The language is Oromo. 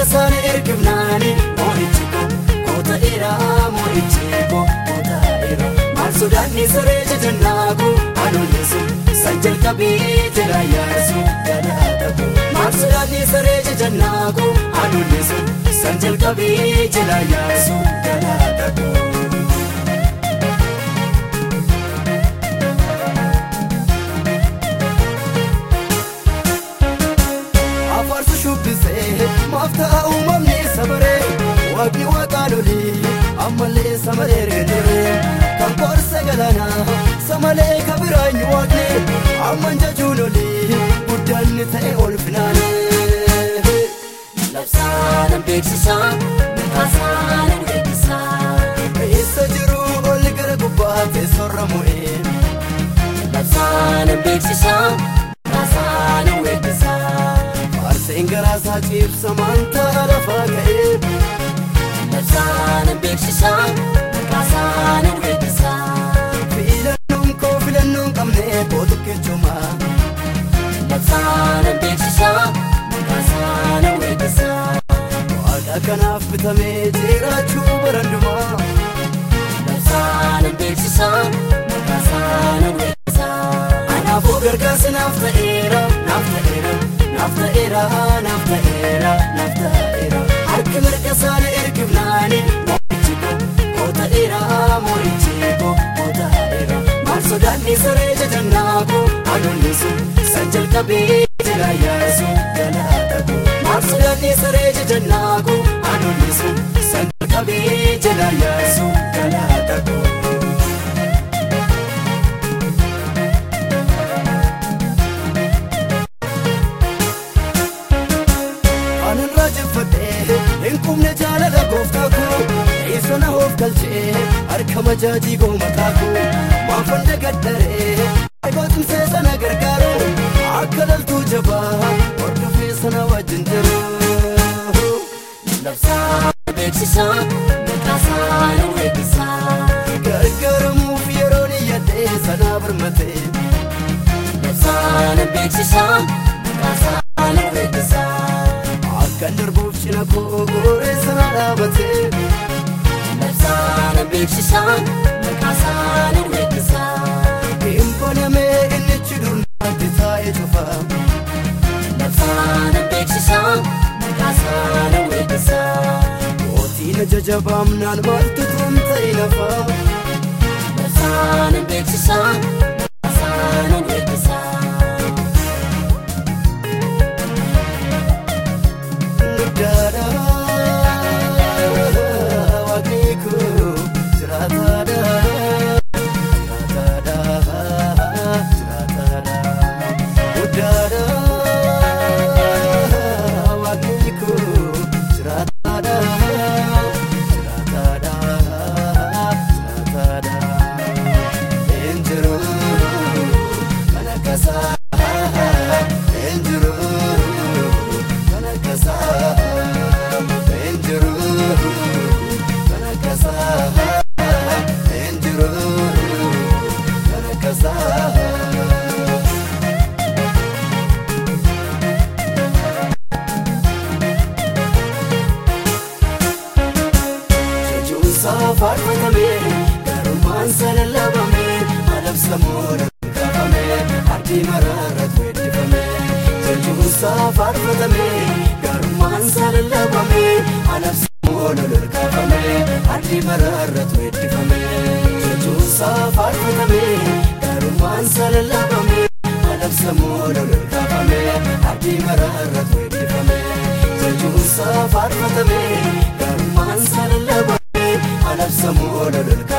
mirga isaanii ergifnaani moo'ichi koo koota dheeraa moo'ichi koo koota dheeraa maal sodaanni saree jajannaa koo adoonni sun san jalqabee jala yaarsu galaata koo maal sodaanni saree jajannaa koo adoonni sun san jalqabee jala yaarsu galaata koo. afarsu shubbisee maaf ta'a uumamni sabaree waaqni waaqaan olii ammallee samalee reeturee kan qorse galaanaa samalee kabiraanyi waaqni amman jajuun olii guddaanni ta'e ol finaanee. Labsaanan beeksisaa, mikaasanan beeksisaa. Eessa jiru ol gara gubbaa teessorra mu'ee Labsaanan beeksisaa, mikaasanan beeksisaa. faarseen garaasaa ciibsa maantaa lafaa ka'ee Labsaanan beeksisaa, mikaasanan beeksisaa. filannoon koo filannoon qabne kootu kechumaa. Labsaanan beeksisaa, mikaasanan beeksisaa. Waaqa kanaaf bitamee jiraachuu barandumaa Labsaanan beeksisaa, mikaasanan beeksisaa. Anaafuu gargaarsi naaf ta'eera naaf ta'eera naaf ta'eera naaf ta'eera naaf ta'eera harki mirga isaanii ergifnaani moo'ichi koo koota dheeraa moo'ichi koo koota dheeraa maal sodaanni saree jajannaa koo adoonni sun san jalqabee jala yaarsu galaata koo maal sodaanni saree jajannaa koo adoonni sun san jalqabee jala yaarsu galaata koo. Anirraa jeffadhee hin qubne jaalala gooftaa koo eessa na hoof galchee harka majaajii goomataa koo maafan dagaddaree aybootumsee sana gargaaru akka laltuu jabaa hordofee sana wajjin jiru. Labsaanan beeksisaa, mikaasanan beeksisaa. Gargaaramuuf yeroon iyyadhee sanaa birmatee Labsaanan beeksisaa, mikaasanan beeksisaa. akkan darbuuf cina koo gooree sana dhaabatee. Labsaanan beeksisaa, mikaasanan beeksisaa. Hin banamee inni cidurnaatti taa'ee cufaa. Labsaanan beeksisaa, mikaasanan beeksisaa. Mootiin ajaja baamnaan maaltu tun ta'e lafaa Labsaanan beeksisaa, mikaasanan beeksisaa. guddaadha waaqni koo jiraataadha jiraataadha jiraataadha guddaadha waaqni koo jiraataadha jiraataadha jiraataadha hin jiru kan akkasaa hin jiru kan akkasaa hin jiru kan akkasaa hin jiru kan akkasaa. jechuunsaa faarfatame garummaan sana labame adabsamuudha kaafame ardii maraarratti weeddifame jechuunsaa faarfatame garummaan sana labame adabsamuudha lolkaafame ardii maraarratti weeddifame jechuunsaa faarfatame garummaan sana labame adabsamuudha lolkaafame ardii maraarratti weeddifame jechuunsaa faarfatame garummaan sana labame adabsamuudha lolkaafame.